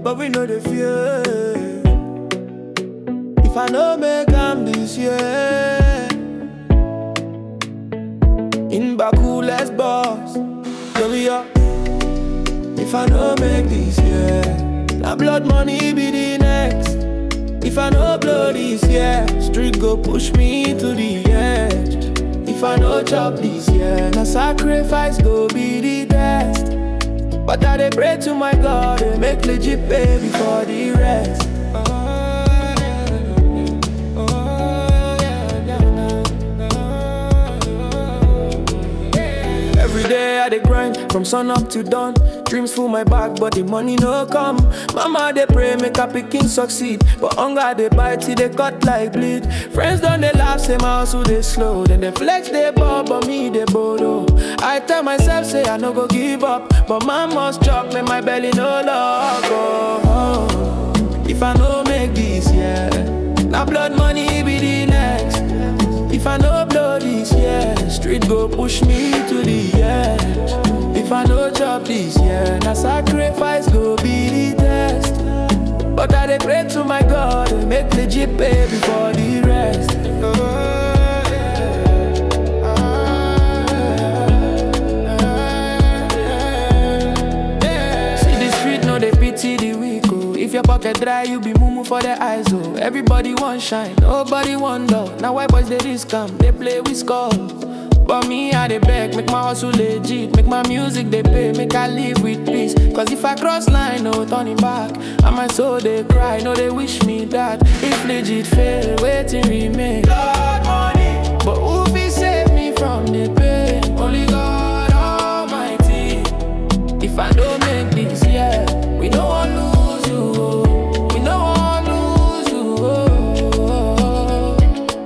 but we know the fear. If I no make am this year, in Baku, let's boss. Tell me up. If I no make this year, now blood money be the next. If I no blow this year, street go push me to the edge. If I no chop this year, na sacrifice go be the test. But I dey pray to my God, eh, make legit pay before the rest. Every day I dey grind from sun up to dawn. Dreams full my bag, but the money no come. Mama dey pray make her pikin succeed, but hunger dey bite till they cut like bleed. Friends don dey laugh, say my hustle dey slow. Then they flex dey ball, but me dey bodo. I tell myself say I no go give up, but man must chop, make my belly no lock. Oh, oh. If I no make this year, now blood money be the next. If I no blow this year, street go push me to the edge. If I no chop this year, na sacrifice go be the test. But I dey pray to my God, eh, make legit pay before the rest. See the street, no they pity the weak. Oh. If your pocket dry, you be mumu for the eyes. Oh, everybody want shine, nobody want dull. Now why boys they risk come, they play with skull. But me, I dey beg, make my hustle legit, make my music they pay, make I live with peace. Cause if I cross line, no turning back. And my soul they cry, no they wish me that. If legit fail, waiting remain. Blood money, but who be save me from the pain? Only God Almighty. If I don't make this, yeah, we don't want lose you. oh. We don't want lose you. oh.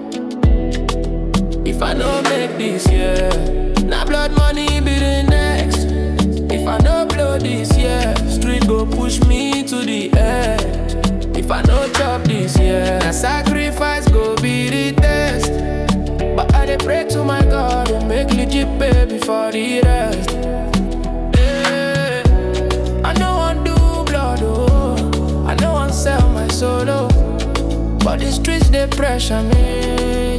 If I don't make this, yeah, now blood money be the next. If I don't blow this, yeah, street go push me to the edge. If I don't chop this, yeah, na sacrifice go be the test. But I dey pray to my God and make legit pay before the rest. Yeah. I know I do blood, oh. I know I sell my soul, oh. But the streets they pressure me.